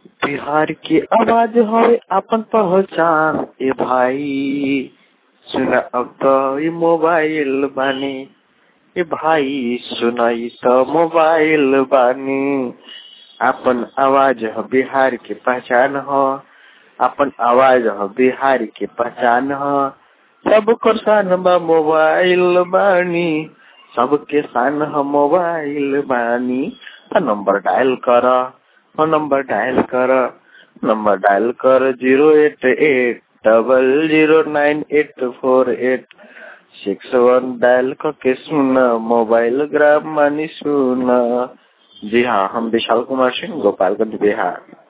बिहार की आवाज हवे अपन पहचान ए भाई सुना अब तो ई मोबाइल बानी ए भाई सुना ई तो मोबाइल बानी अपन आवाज ह बिहार के पहचान ह अपन आवाज ह बिहार के पहचान ह सबकर शान बा मोबाइल बानी सबके शान ह मोबाइल बानी नंबर डायल कर नंबर डायल कर नंबर डायल कर zero eight eight double zero nine eight four eight six one dial करके सुना मोबाइल ग्राम मानी सुना जी हाँ हम विशाल कुमार सिंह गोपालगंज बिहार